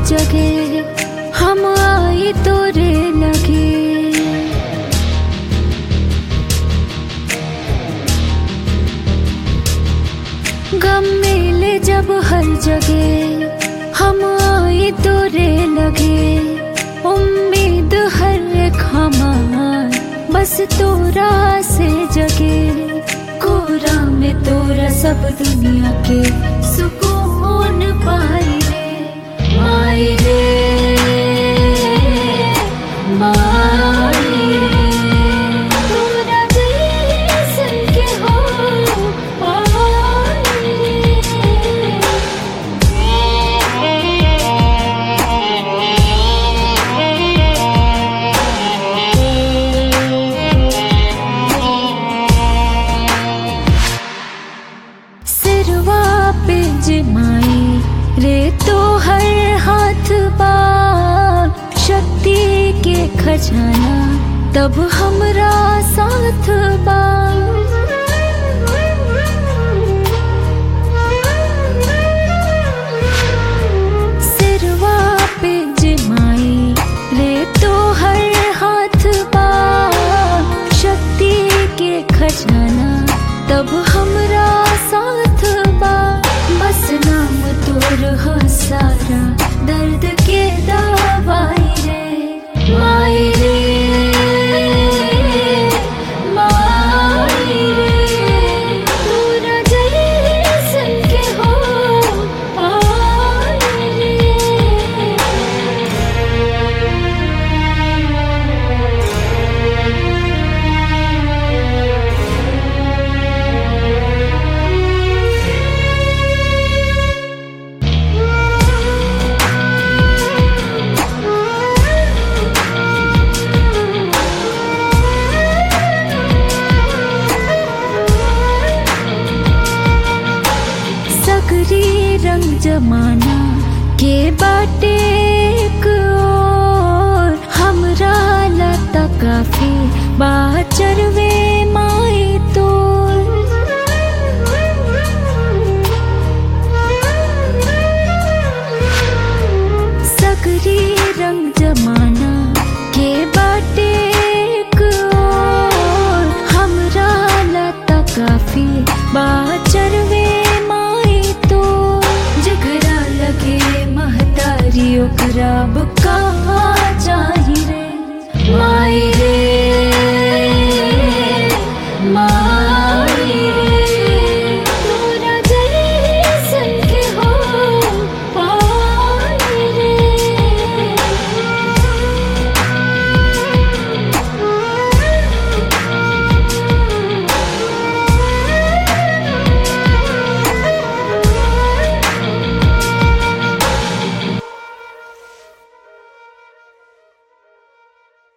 जगे हम आई तोरे लगे गम मिले जब हर जगह हम आई तोरे लगे उम्मीद हर एक हमार बस तोरा से जगे कोरा में तोरा सब दुनिया के सुकून पाई रे माई रे माई रे तोरा जैसन के हो पाई रे सिरवा पे जमाई रे तो हर हाथ बा शक्ति के खजाना तब हमरा साथ बा सिरवा पे जमाई रे तो हर हाथ बा शक्ति के खजाना तब हमरा साथ बा बस नाम तोर हो सारा दर्द के दवाई रे माई रे माई रे तोरा जैसन के हो आई रे सगरी रंग जमाना के बाटे एक और हमरा लता काफी बाचरवे माई तो सगरी रंग जमाना के बाटे एक और हमरा लता काफी बाचरवे माई तो जगरा लगे महतारी ओकरा बुक